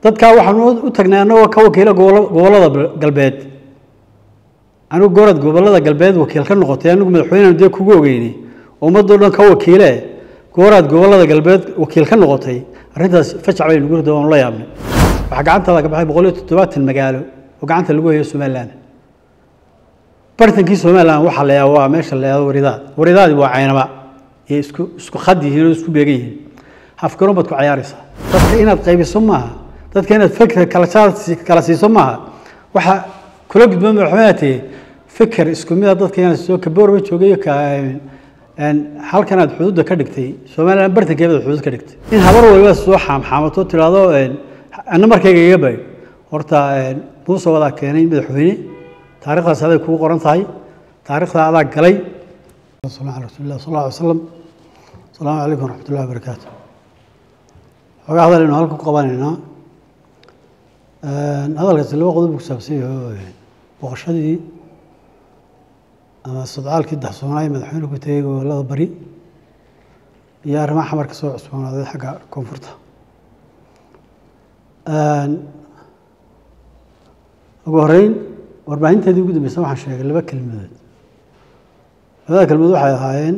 dadkaa waxaan u tagnay annagoo ka wakiila gobollada galbeed anigu goorad gobollada galbeed wakiil ka noqotay anigu madaxweyneanu dee kugu ogeynay ummadoo dhan ka wakiile gooraad gobollada galbeed wakiil ka noqotay arrintaas fajac bay nugu rida waanu la yaabnay waxaa gacantaada ka baxay boqol iyo toddobaatan magaalo oo gacanta lagu hayo somalilan bartankii somalilan waxaa la yaaba waa meesha la yahdo waridaad waridaadi waa caynaba iyo isku isku khad yihiin oo isku beegan yihiin hafgaroon baad ku cayaaraysaa dadka inaad qaybiso maaha dadka inaad fikir kala kala siiso maaha waxa kula gudboon madaxweynaha tihi fikir isku mida dadka inaad soo kaboorba joogay ka halkan aad xuduudda ka dhigtay somalilan bartankeeda xuduud ka dhigtay in habar waliba soo xaamxaamato tiraahdo anna markayga iga bay horta muuse wadaa keenay madaxweyne taarikhdaas aday kugu qoran tahay taarikhdaa adaa galay sal ala rasuulillah sal alla alay slam asalaamu calaykum waraxmatullahi wabarakaatu xoogaa hadal aynu halkan ku qabanaynaa hadalkaasi laba qodob ku saabsan yaho booqashadii ama sodcaalkii daxsoonaay madaxweyne ku tegey gobollada bari iyo arrimaha xamar ka soo cusboonaaday xagga koonfurta ugu horeyn warbaahinteedii ugu dambeysa waxaan sheegay laba kelmadood labada kelmadood waxay ahaayeen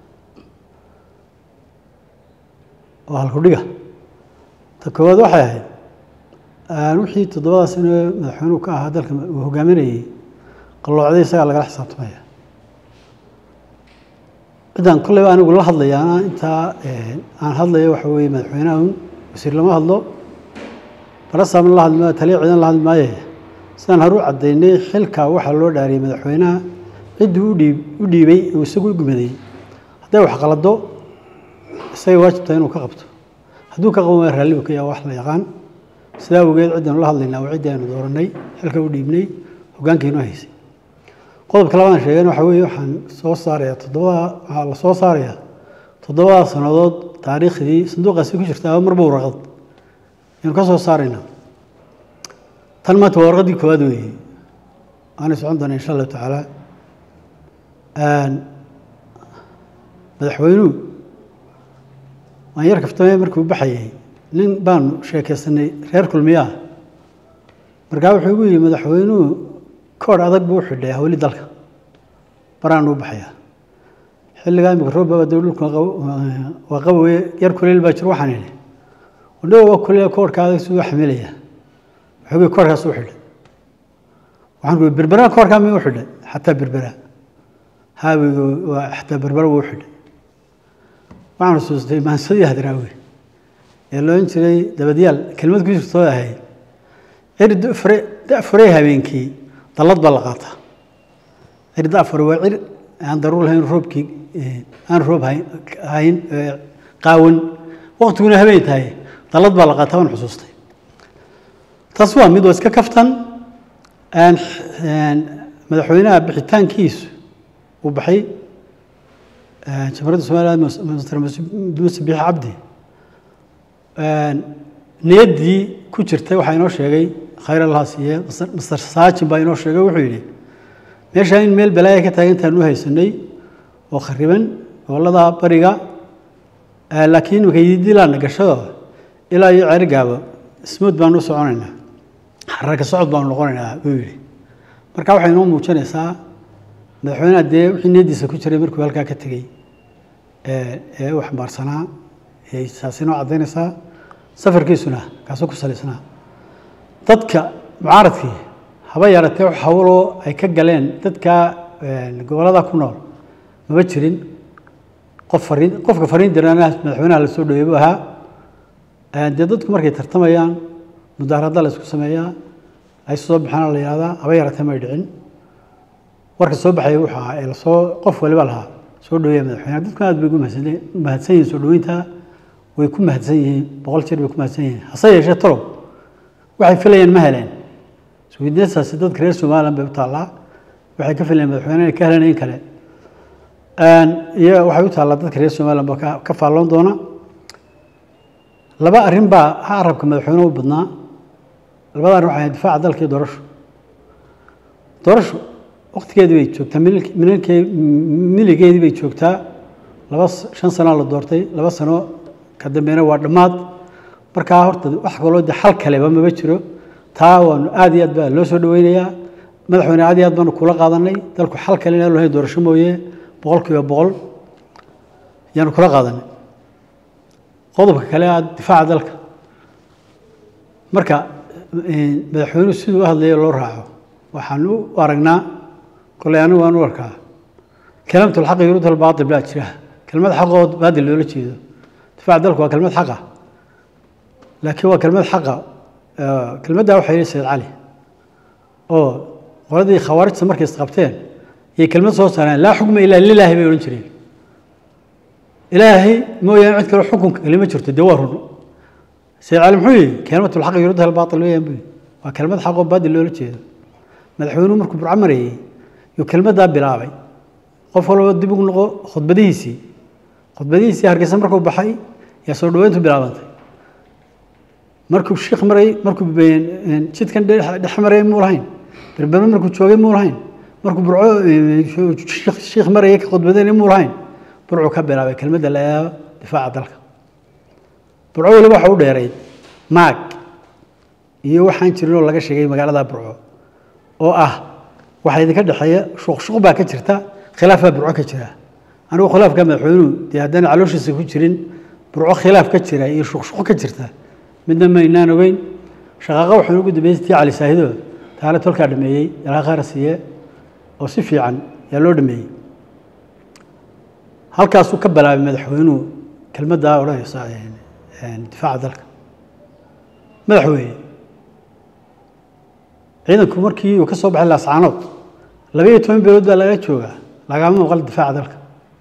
oo halkudhiga ta koowaad waxay ahayd wixii toddobada sano madaxweynuhu ka ahaa dalka uu hogaaminayey qalloocday isagaa lagala xisaabtamaya ciddaan kolleyba anigu la hadlayaana intaa aan hadlayo waxa weeye madaxweynaha un wasiir lama hadlo barasaamna la hadli maayo taliya ciidan la hadli maaye sidaan haru caddaynay xilka waxaa loo dhaariyey madaxweynaha ciddii udhiib u dhiibay uu isagu gumaday hadday wax qalado isagay waajibtaa inuu ka qabto hadduu ka qaban waaya raallibu ka yaa wax la yaqaan sidaa awgeed ciddanu la hadlaynaa waa ciddii aynu dooranay xilka u dhiibnay hoggaankiinu haysay qodobka labaan sheegeen waxa weeye waxaan soo saarayaa toddobada waxaa la soo saarayaa toddobada sannadood taariikhdii sanduuqaasi ku jirta marba waraqad aynu ka soo saaraynaa tan maanta waa warqaddii koowaad weeye waanay socon doonaa insha allahu tacaala madaxweynuhu waan yar kaftamay markii u baxayay nin baanu sheekaysanay reer kulmiyaah markaa wuxuu igu yidhi madaxweynuhu koor adag buu u xidhay hawli dalka baraanu u baxayaa xilligaa imika roobaba dee dhulka waa qabowe yar kuleyl baa jir waxaan idhi wadhow waa kuleyl koorka adag siduu xamilayaa wuxuu yidhi koorkaas u xidhay waxaan kuyi berbera koorkaa miyuu xidhay xataa berbera haawiga waa xataa berbera wuu xidhay waxaan xusuustay maansadii hadraawi ee loohan jiray dabadyaal kelmad ku jirtoo ahayd cir dafure dafurey habeenkii dallad baa la qaataa cir dafure waa cir aan daruur lahayn roobkii aan roob hayn qaawan waqtiguna habeen tahay dallad baa la qaataa waan xusuustay taas waa mid waa iska kaftan madaxweynaha bixitaankiisu uu baxay jamhuuriyadda somaliland mr muuse biixi cabdi niyaddii ku jirtay waxaa inoo sheegay khayr allah siiye master saajin baa inoo sheegay wuxuu yidhi meeshaa in meel balaaya ka taagantaan u haysanay oo khariban gobollada bariga laakiin makaydilaana gashado ilaa iyo ceerigaaba smood baanu u soconaynaa xararka socod baanu noqonaynaa buu yidhi marka waxay inoo muujinaysaa madaxweynaha dee wixii niyaddiisa ku jiray markuu halkaa ka tegey ee u xambaarsanaa saas inoo caddaynaysaa safarkiisuna kaasoo ku salaysnaa dadka mucaaradkii haba yaratee wax hawloo ay ka galeen dadka gobollada ku nool maba jirin qof fariin qofka fariin dirana madaxweynaha la soo dhaweey buu ahaa dee dadku markay tartamayaan mudaaharadda la isku sameeyaa ay soo baxaana la yihahdaa haba yaratee may dhicin warka soo baxaya wuxuu ahaa ee lasoo qof waliba lahaa soo dhaweeya madaxweynaha dadku aad bay ugu mahadsan yihiin soo dhaweynta way ku mahadsan yihiin boqol jeer bay ku mahadsan yihiin hase yeeshee talow waxay filayeen ma heleen suwiidnesaasi dadka reer somaliland bay u taallaa waxay ka filayeen madaxweyne inay ka heleen in kale iyo waxay u taallaa dadka reer somaliland baa ka faalloon doona laba arrin baa ha arabka madaxweynuhu u badnaa labada arrin waxay difaaca dalka iyo doorasho doorasho waqtigeedii bay joogtaa milkee miligeedii bay joogtaa laba shan sanaa la doortay laba sano ka dambeyna waa dhammaad markaa horta wax kaloo de xal kaleba maba jiro taa waanu aad iyo aad baa loo soo dhaweynayaa madaxweyne aad iyo aad baanu kula qaadanay dalku xal kale inaan lahayn doorasho mooye boqol kiiba boqol yaanu kula qaadanay qodobka kale aad difaaca dalka marka madaxweynuhu siduu u hadlaya loo raaco waxaan u aragnaa koley anigu waan u arkaa kalamtu lxaqi yuruud albaatil baa jira kelmad xaqood baadil loola jeedo difaaca dalku waa kelmad xaqa laakiin waa kelmad xaqa kelmaddaa waxaa yihi sayid cali oo qoladii khawaarijta markay isqabteen yay kelmad soo saareen laa xukma ilaa lilaahi bay odhan jireen ilaahay mooyaane cid kale xukunka kale ma jirto dee waa run sayid cali muxuu yihi kelmatu lxaqi yuruudha albaatil weeyaan buu waa kelmad xaqoo baadil loola jeedo madaxweynuhu markuu burco marayey yuu kelmaddaa bilaabay qof walba dib ugu noqo khudbadihiisii khudbadihiisii hargeysa markuu baxay yaa soo dhaweyntu bilaabantay markuu shiikh maray markuu jidkan dhex marayay muu lahayn berbere markuu joogay muu lahayn markuu burco shiikh marayay ka khudbadayna muu lahayn burcuu ka bilaabay kelmadda la eego difaaca dalka burco weliba waxa u dheerayd maag iyo waxaan jirin oo laga sheegay magaalada burco oo ah waxaa idinka dhexeeya shuqshuq baa ka jirta khilaaf baa burco ka jira anigu khilaafka madaxweynuhu dee haddana calooshiisa ku jirin burco khilaaf ka jira iyo shuqshuq ka jirta midna maynaan ogeyn shaqaaqa waxaan ugu dambeysay tii cali saahido taale tolkaa dhameeyey ilaa khayra siiye oo si fiican yaa loo dhameeyey halkaasuu ka bilaabay madaxweynuhu kelmaddaa odhanaysa difaaca dalka madaxweyne ciidanku markii uu ka soo baxay laascaanood laba iyo toban beelood baa laga joogaa lagama maqal difaaca dalka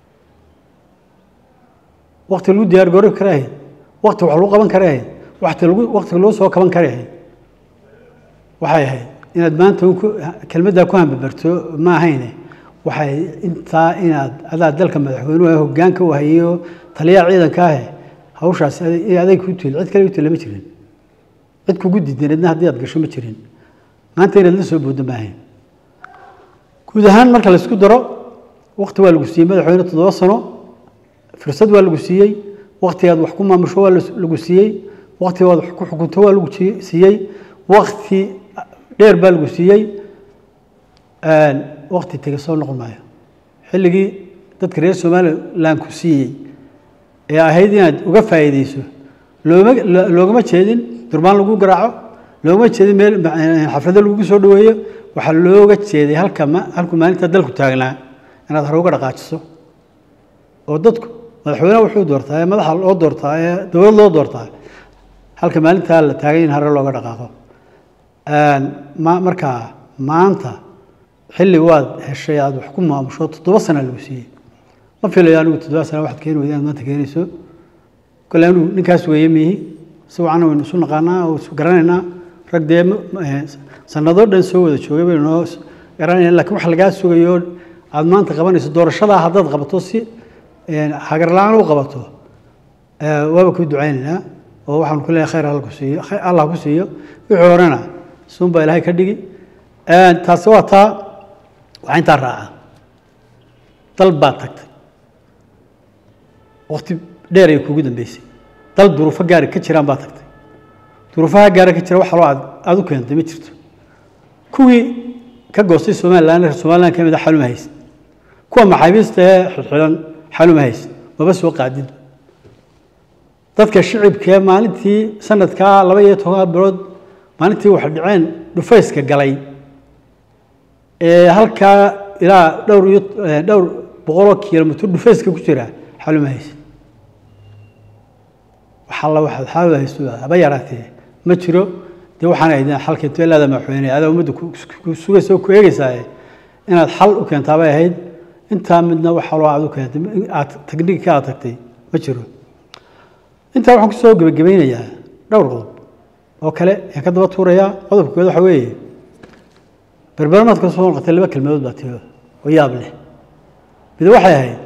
wakti lagu diyaar garobi kara ahayd wakti wax lagu qaban kara ahayd wakti lagu waktiga loo soo kaban kara ahayd waxay ahayd inaad maanta kelmaddaa ku hambabarto ma ahayne waxay intaa inaad adaa dalka madaxweynuhu hoggaanka u hayo taliyaha ciidanka ahe hawshaas aday ku til cid kale u tila ma jirin cid kugu diidaneedna haddii aad gasho ma jirin maanta inaad la soo booddo maahayn guud ahaan marka la isku daro wakti waa lagu siiyey madaxweyne toddoba sano fursad waa lagu siiyey waktigaad wax ku maamusho waa lagu siiyey waktigaad wax ku xukunto waa lagu siiyey wakti dheer baa lagu siiyey wakti tega soo noqon maayo xilligii dadka reer somaliland ku siiyey ee ahayd inaad uga faa'iideyso looma loogama jeedin durbaan lagu garaaco loogama jeedin meel xaflado lagugu soo dhaweeyo waxaa looga jeeday halka halku maalinta dalku taagnaa inaad hore uga dhaqaajiso oo dadku madaxweyneha wuxuu doortaa ee madaxa loo doortaa ee dowlad loo doortaa halka maalintaa la taagay in hore looga dhaqaaqo markaa maanta xilli waad heshay aad wax ku maamusho toddoba sana lagu siiyey ma filayo anigu toddoba sana waxaad keeni weyda inaad maanta keenayso kole anigu ninkaas weeye miihi si wacana waynu isu naqaanaa oo isu garanaynaa rag dee sanadoo dhan soo wada joogay baynu noo garanayna lakiin wax lagaa sugayo aad maanta qabanayso doorashadaa haddaad qabato si hagar la-aan u qabato waaba ku ducaynaynaa oo waxaanu ku leeyahay khayr ku siiyo allah ku siiyo wixii horena suun baa ilaahay ka dhigi taasi waa taa waxaa intaa raaca dal baad tagtay wakti dheer ay kugu dambeysay dal duruufo gaari ka jiraan baad tagtay duruufaha gaara ka jira waxa loo aad u keentay ma jirto kuwii ka goostay somalilan reer somalilan ka mid a xaluma haysid kuwa maxaabiista ee xidxidan xaluma haysid maba soo qaadid dadka shicibkee maalintii sanadkaa laba iyo toban bilood maalintii waxay dhaceen dhufayska galay ee halkaa ilaa dhowr iyo dhowr boqoloo kilomitr dhufayska ku jira xaluma haysid waxalla waxaad xaluma haysto haba yaraatee ma jiro dee waxaan ahayd xal keento ilaada madaxweyne adaa ummadda ku sugaysa oo ku eegaysaaye inaad xal u keentaabay ahayd intaa midna waxa loo aad u keentay aad tagniigka aad tagtay ma jiro intaa waxaan kusoo gebagabaynayaa dhowr qodob oo kale ayaan ka daba tuurayaa qodobka kood waxa weeye berberamaad ka soo noqotay laba kelmadood baa tio oo yaab leh mid waxay ahayd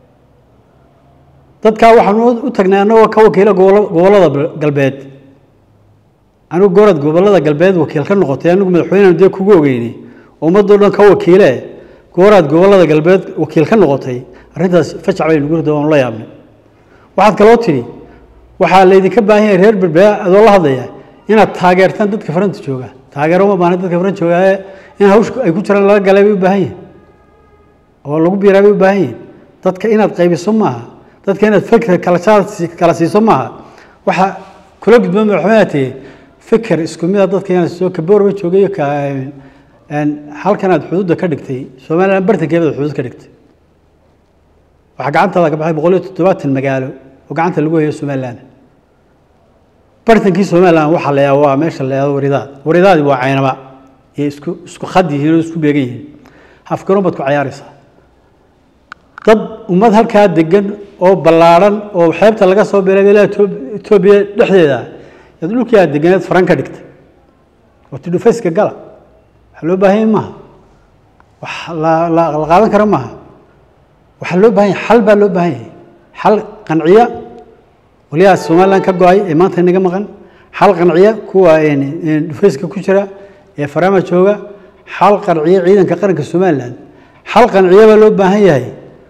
dadkaa waxaanu u tagnay annagoo ka wakiila gobollada galbeed anigu goorad gobollada galbeed wakiil ka noqotay anigu madaxweyneanu dee kugu ogeynay oo ummadoo dhan ka wakiile gooraad gobollada galbeed wakiil ka noqotay arrintaas fajac bay nugu rida waanu la yaabnay waxaad kaloo tidhi waxaa laydinka baahan yahay reer berbera adoo la hadlaya inaad taageertaan dadka faranta jooga taageero uma baahna dadka faranta jooga ee in hawsha ay ku jiraan lala galay bay u baahan yihin oo lagu biiraa bay u baahan yihin dadka inaad qaybiso maaha dadka inaad fikr kala kala siiso maaha waxa kula gudboon madaxweynaha tege fikir isku mida dadka inaad soo kaboorba joogay ka halkan aad xuduudda ka dhigtay somaliland bartankeeda xuduud ka dhigtay waxaa gacantaada ka baxay boqol iyo toddobaatan magaalo oo gacanta lagu hayo somaliland bartankii somaliland waxaa la waa meesha la yahdo waridaad waridaadi waa caynaba iyo isku isku khad yihiin oo isku beegan yihiin hafgaroon baad ku cayaaraysaa dad ummad halkaa degan oo ballaadhan oo xeebta laga soo biray ilaa etoobiya dhexdeeda yaad dhulkii aad deganeed faran ka dhigtay oo tidhufayska gala waxaa loo baahan yahay maaha wax la la la qaadan kara maaha waxaa loo baahan yahay xal baa loo baahan yahay xal qanciya waliyaa somaliland ka go-ay ee maanta inaga maqan xal qanciya kuwa dhufayska ku jira ee farama jooga xal qanciya ciidanka qaranka somaliland xal qanciya baa loo baahan yahay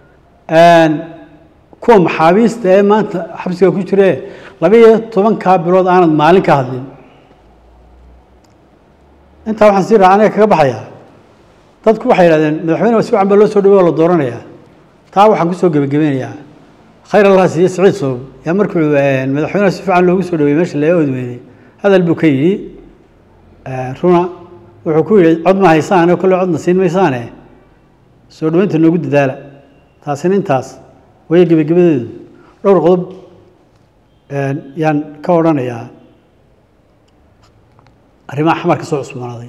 kuwa maxaabiista ee maanta xabsiga ku jire laba iyo tobankaa bilood aanad maalin ka hadlin intaa waxaan sii raacanaya kaga baxayaa dadku waxay yidhahdeen madaxweyne si wacan baa loo soo dhawey oo la dooranayaa taa waxaan kusoo gebagabeynayaa khayr allah siiye siciid soob yaa markuu madaxweyneha si fiican loogu soo dhaweeyey meesha laga odweynay hadal buu ka yidhi runa wuxuu ku yidhi cod ma haysaane kolle codna siin maysaane soo dhaweynta noogu dadaala taasina intaas waya gebagabadeedu dhowr qodob yaan ka odhanayaa arrimaha xamar ka soo cusboonaaday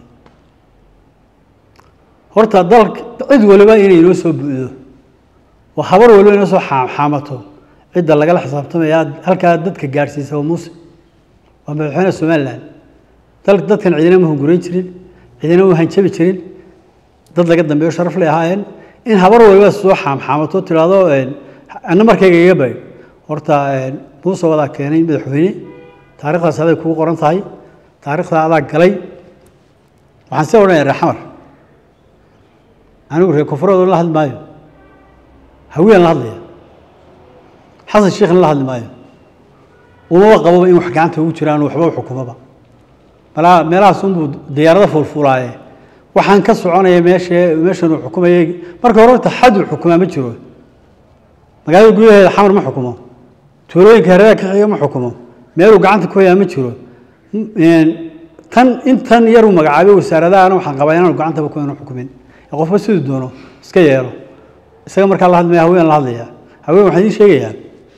horta dalka cid waliba inay inoo soo bu'do oo habar waliba inoo soo xaamato cidda lagala xisaabtamaya halkaa dadka gaadhsiisa waa muuse waa madaxweyne somaliland dal dadkan cidina ma hungurayn jirin cidina ma hanjabi jirin dad laga dambeeyo sharaf lay ahaayeen in habar waliba soo xaamxaamato tidhaahdo anna markayga iga bay horta muuse wadaa keenay madaxweyne taarikhdaas aday kugu qoran tahay taarikhda adaa galay waxaan see odhanaya reer xamar anigu reer koonfureed la hadli maayo hawiyaan la hadlaya xasan sheekhna la hadli maayo umaba qababa in wax gacanta ugu jiraan waxba u xukumaba malaa meelahaas unbuu diyaarado fuulfuulaaye waxaan ka soconaya meesha meeshan uu xukumayay marka hore horta xad uu xukumaa ma jiro magaalada gudaheeda xamar ma xukumo tuulooyinka hareeraha ka xiga ma xukumo meeluu gacanta ku hayaa ma jiro tan intan yaruu magacaabay wasaaradaana waxaan qabaa inaanu gacantaba ku inu xukumin ee qofba siduu doono iska yeelo isaga markaa la hadlmaya haween la hadlaya haween waxaan idiin sheegayaa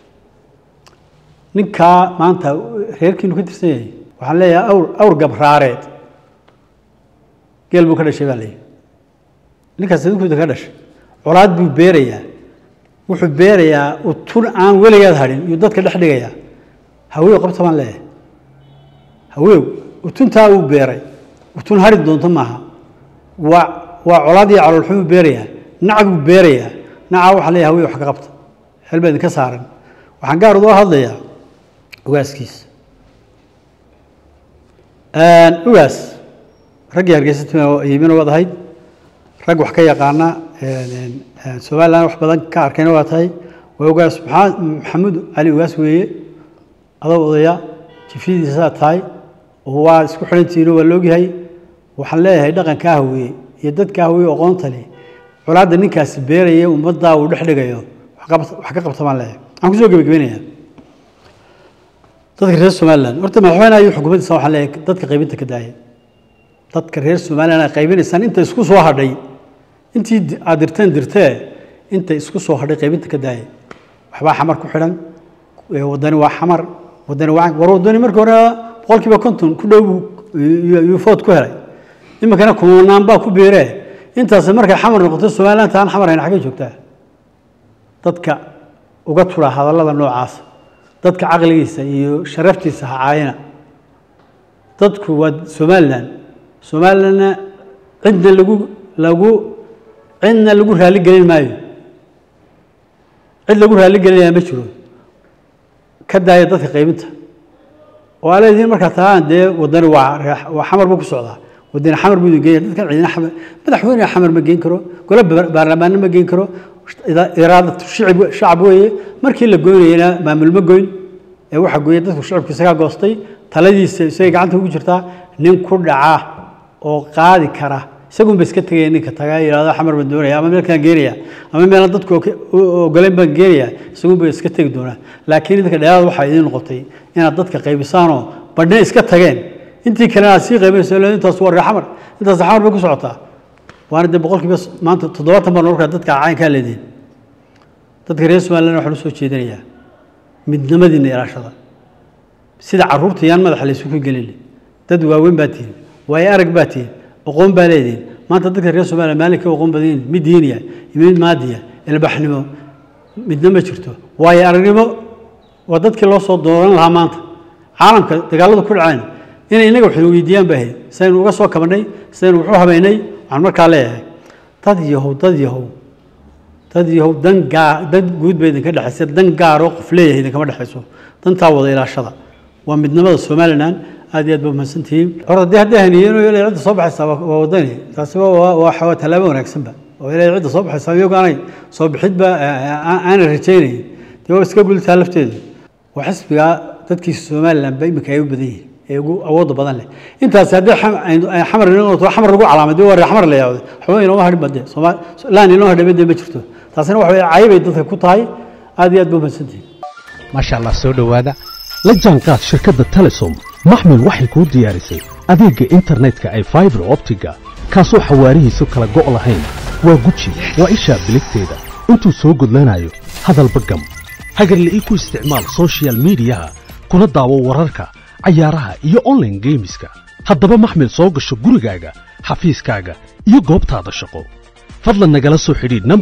ninkaa maanta reerkiinu ka tirsan yahay waxaan leeyahay awr awr gabraareed geel buu ka dhashay baa leeyahy ninkaas idinkuda ka dhashay colaad buu beerayaa wuxuu beerayaa utun aan weligaad hadhin iyuu dadka dhex dhigayaa haweew qabta baan leeyahay haweew utuntaa uu beeray utun hari doonto maaha waa waa colaad iyo caloolxumuu beerayaa nacag buu beerayaa nacaa waxaa leeyahay haweew wax ka qabta xel baa idinka saaran waxaan gaar udoo hadlayaa ugaaskiisa ugaas raggii hargeysa yimina waad ahayd rag wax ka yaqaana somaliland wax badan ka arkayna waa tahay waa ugaas maxamuud cali ugaas weeye adoo odaya jifyadiisaa tahay oo waa isku xidhantihiino waa laogyahay waxaan leeyahay dhaqanka ahweye iyo dadka ahweye aqoonta leh colaadda ninkaasi beeraya ummaddaa uu dhex dhigayo wax ka qabta baan leeyahay waxaan kusoo gebagabeynaya dadka reer somaliland horta madaxweyne ayuu xukuumaddiisa waxaan leeyahay dadka qaybinta ka daaya dadka reer somaliland ay qaybinaysaan inta isku soo hadhay intii aad dirteen dirtee inta isku soo hadhay qaybinta ka daaya waxbaa xamar ku xidhan wadani waa xamar wadani waa war wadani markii hore boqolkiiba konton ku dhow yuu food ku helay iminkana kumanaan baa ku beeree intaas markay xamar noqoto somaliland taan xamar hayna xaggay joogtaa dadka uga tura hadallada noocaas dadka caqligiisa iyo sharaftiisa ha caayina dadku waa somaliland somalilandna cidna lagu lagu cidna lagu raali gelin maayo cid lagu raali gelinaya ma jiro ka daaya dadka qaybinta oo aa leedihiin markaa taaan dee wadani waa waa xamar buu ku socdaa wadani xamar buu idin geeya dadkan cidina xamar madaxweyne xamar ma geen karo gole baarlamaanna ma geen karo iraadatu shicib shacab weeye markii la goynayana maamul ma goyn ee waxa gooyay dadku shacabka isagaa goostay taladiisa isagay gacanta ugu jirtaa nin ku dhaca oo qaadi kara isagun ba iska tegaya ninka tagaa yidhahdo xamar baan doonaya ama meelkaan geenaya ama meelaan dadku ogoleyn baan geenaya isagun ba iska tegi doonaa laakiin idinka dheeraad waxaa idiin noqotay inaad dadka qaybisaanoo badhne iska tageen intii kalena aad sii qaybayso intaas waa reer xamar intaas xamar bay ku socotaa waana dee boqolkiiba maanta toddobaatan baan orkaa dadka caynkaa leediin dadka reer somaliland waxaan usoo jeedinayaa midnimadiina ilaashada sida carruurta yaan madaxa laysugu gelin dad waaweyn baa tihin waayo arag baa tihin aqoon baa leedihin maanta dadka reer somaliland maalinka aqoon badan mid diiniya iyo mid maadiya ilbaxnimo midna ma jirto waayo aragnimo waa dadkii loo soo dooran lahaa maanta caalamka dagaalada ku dhaceen inay innaga waxaynu weydiiyaan baa ahayd sidaynu uga soo kabannay sidaynu wuxuu habeynay waxaan markaa leeyahay dad yahow dad yahow dad yahow dan gaa dan guud ba idinka dhexaysa dan gaaroo qof leeyahay idinkama dhexayso dantaa wada ilaashada waa midnimada somaliland aad iyo aad ba mahadsantihiin hor haddii haddii haniyeen oo ilaa cidda soo baxaysaa waa wadani taasi waa waa tallaabo wanaagsanba oo ilaa cidda soo baxaysaa iyagu aanay soo bixidba aanay rajaynayn dee waa iska gultaa lafteedu waa xisbigaa dadkiisa somaliland ba imika ay u badan yihiin ee ugu awoodda badan leh intaas haddii xamar inoo noqoto xamar lagu calaamay dee waa reer xamar la yaawday waxba inooma hadhin bade soomaali laan inoo hadhay bade ma jirto taasina waxa weye cayibay dadka ku tahay aad iyo aad ba mahadsantihiin maasha allah soo dhowaada la jaanqaad shirkadda telesom maxmil waxay kuu diyaarisay adeegga internetka ay faibar optiga kaasoo xawaarihiisu kala go' lahayn waa guji waa ishaa biligteeda intuu soo gudlanayo hadalba gam hagarle ii ku isticmaal sochial midiyaha kuna daawo wararka cayaaraha iyo onlaine geemiska haddaba maxmil soo gasho gurigaaga xafiiskaaga iyo goobtaada shaqo fadlan nagala soo xidhiidh